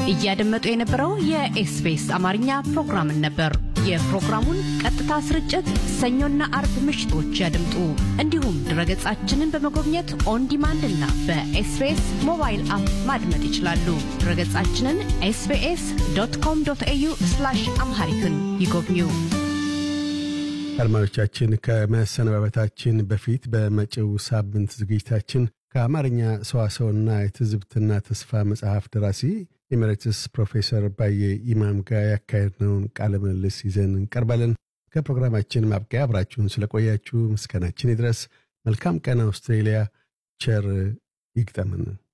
እያደመጡ የነበረው የኤስቢኤስ አማርኛ ፕሮግራምን ነበር። የፕሮግራሙን ቀጥታ ስርጭት ሰኞና አርብ ምሽቶች ያድምጡ። እንዲሁም ድረገጻችንን በመጎብኘት ኦን ዲማንድ እና በኤስቢኤስ ሞባይል አፕ ማድመጥ ይችላሉ። ድረገጻችንን ኤስቢኤስ ዶት ኮም ዶት ኤዩ አምሃሪክን ይጎብኙ። አድማጮቻችን ከመሰነባበታችን በፊት በመጪው ሳምንት ዝግጅታችን ከአማርኛ ሰዋሰውና የትዝብትና ተስፋ መጽሐፍ ደራሲ ኤሜሬትስ ፕሮፌሰር ባየ ኢማም ጋር ያካሄድነውን ቃለ ምልልስ ይዘን እንቀርባለን። ከፕሮግራማችን ማብቂያ አብራችሁን ስለቆያችሁ ምስጋናችን ይድረስ። መልካም ቀን አውስትሬሊያ። ቸር ይግጠምን።